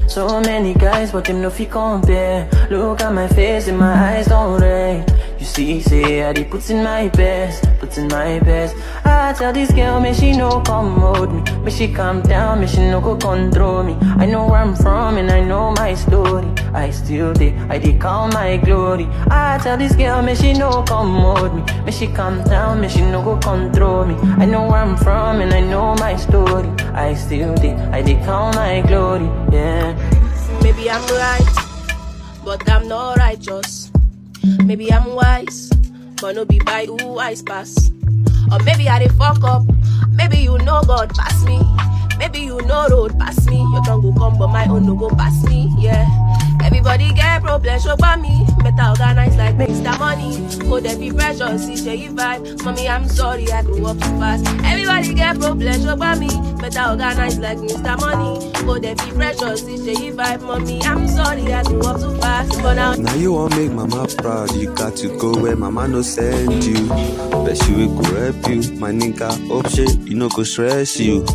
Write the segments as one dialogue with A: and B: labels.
A: So many guys, but them no fi compare. Look at my face and my eyes don't red. You see, say I did put in my best, put in my best. I tell this girl, me she no come hold me, me she calm down, me she no go control me. I know where I'm from and I know my story. I still did, I did count my glory. I tell this girl, me she no come hold me, me she calm down, me she no go control me. I know where I'm from and I know my story. I still did, I did count my glory, yeah.
B: Maybe I'm right, but I'm not righteous. Maybe I'm wise, but no be by who I pass. Or maybe I dey fuck up. Maybe you know God pass me. Maybe you know road pass me. Your tongue go come, but my own no go pass me. Yeah. Everybody get problem, show by me. Better organize like Mr. Money. Go there be pressure, see share you vibe. Mommy, I'm sorry, I grew up too fast. Everybody get problem, show by me. Better organize like Mr. Money. Go there be pressure, see share you vibe. Mommy, I'm sorry, I grew up too fast. But now
C: Now you want make mama proud, you got to go where mama no send you. Bet she will go help you, my nigga. Hope she, you no go stress you.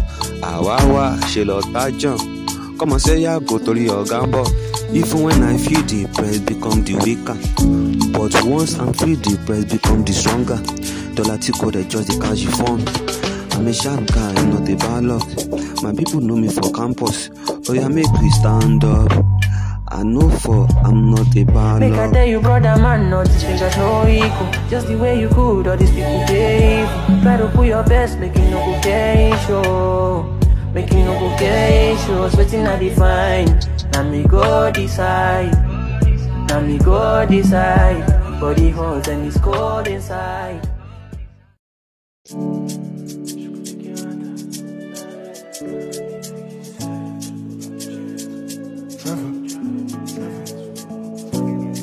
C: Awawa, she lo tajon. Come on, say ya go to your gamble. Even when I feel depressed, become the weaker. But once I'm feel depressed, become the stronger. Dollar tico, they just the cash you phone. I'm a sharp guy, not a bad luck. My people know me for campus. Oh yeah, make we stand up. I know for I'm not a bad
A: Make I
C: luck.
A: tell you, brother, man, all these fingers no equal. Just the way you could, all these people they evil. Try to put your best, make it no go get show. Make it no go get shows. Waiting I define. Now me go decide. Now me go decide. Body hot and it's cold inside.
D: Trevor.